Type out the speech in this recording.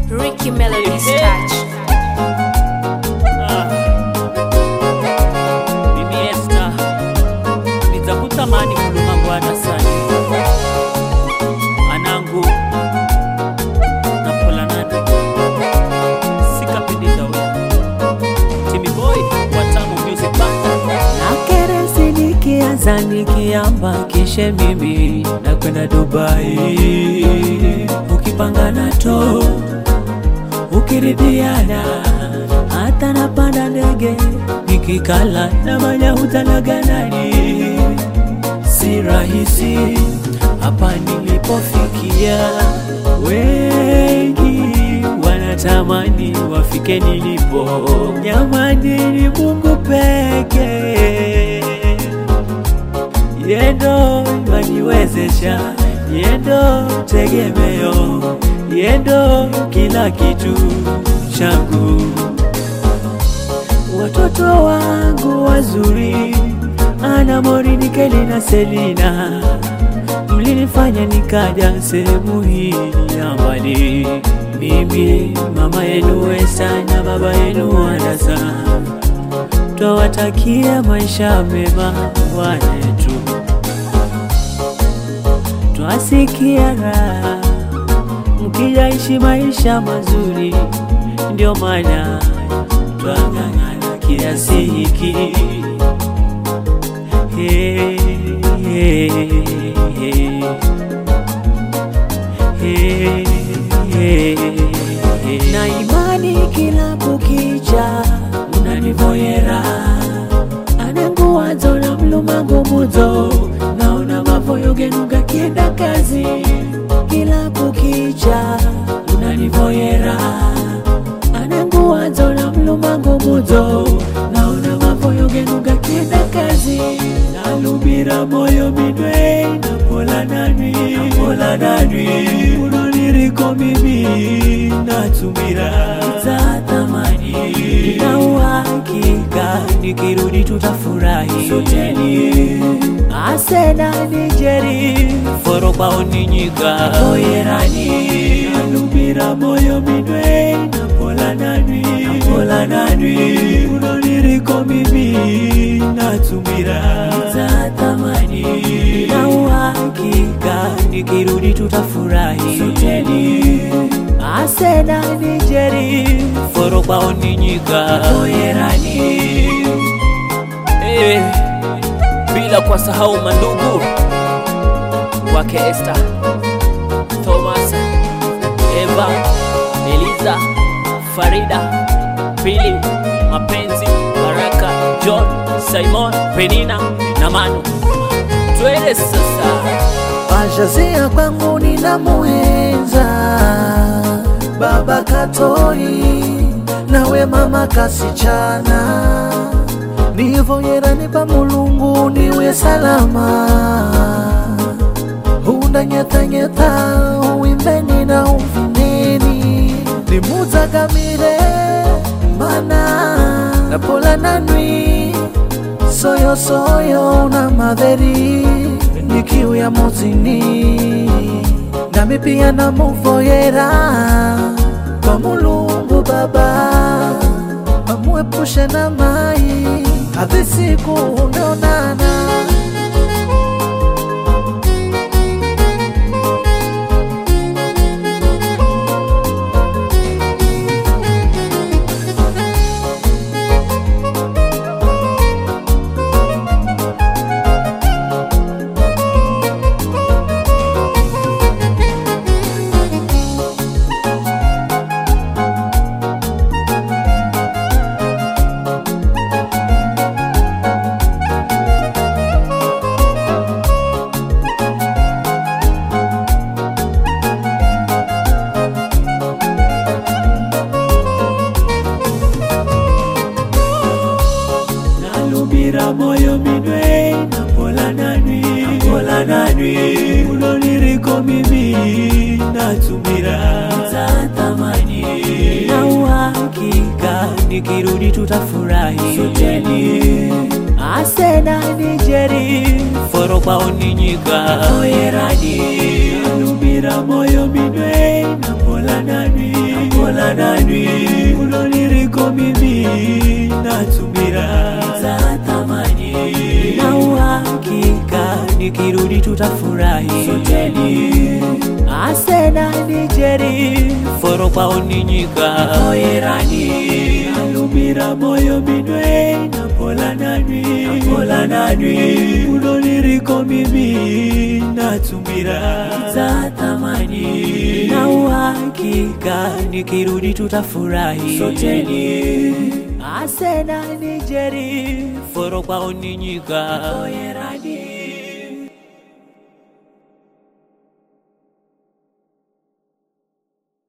Ricky Melody's touch. Ah. Mimi Esther nitakutamani kuluma Bwana sana anangu napolanana sikapindika we Timmy Boy Watamu Music Band na keresi nikianza nikiamba kishe mimi nakwenda Dubai ukipangana to ukiridhiana hata napanda ndege nikikala na manya utanaganani si rahisi hapa nilipofikia wengi wanatamani wafike nilipo jamani ni mungu peke yendo imaniwezesha yendo tegemeo yendo kila kitu changu watoto wangu wazuri ana morini keli na selina mlinifanya nikaja sehemu hii ya mbali mimi mama yenu Esta na baba yenu Anasa twawatakia maisha mema wanetu twasikia raha mkijaishi maisha mazuri, ndio maana twang'ang'ana kiasi hiki. Hey, hey, hey. Hey, hey, hey. na imani kila kukicha unanivoyera ananguwazo na mlumangu muzo naona mavoyo genu gakienda kazi kila kukicha unanivoyera ananguwazo na mlumangu muzo naona mavoyo genu gakienda kazi nalubira moyo midwe napola nanwi napola nanwi unoniriko mimi natumira za thamani na uhakika nikirudi tutafurahi soteni asena nijeri forobaoninyika oyerani alubira moyo midwe napola nanwi napola nanwi unoniriko mimi natumira za thamani na uhakika nikirudi tutafurahi soteni asena nijeri forobaoninyika oyerani hey bila kuwasahau mandugu wake Esther, Thomas, Eva, Eliza, Farida, Pili, Mapenzi, Baraka, John, Simon, Penina na Manu. Twende sasa. Pashazia kwangu ninamuenza baba Katoi nawe mama kasichana nivoyerani pa mulungu niwe salama undanyetanyeta uimbeni na uvineni nimudzagamire mana napola nanwi soyosoyo na madheri nikiuya muzini nami pia namuvoyera kwa mulungu baba amuepushe na mai hadi siku umeonana nalubira moyo minwe napola nanwi napola nanwi unoniriko mimi natumira za thamani na uhakika nikirudi tutafurahi soteni asena nijeri forobaoninyika oyerani nalubira moyo minwe napola nanwi napola nani uloniriko mimi natumira za thamani na uhakika nikirudi tutafurahi soteni asena nijeri foro kwao ninyika oyerani alumira moyo minwe napola nani napola nani uloniriko mimi natumira za thamani na uhakika nikirudi tutafurahi soteni asena nijeri foro kwao ninyika oyerani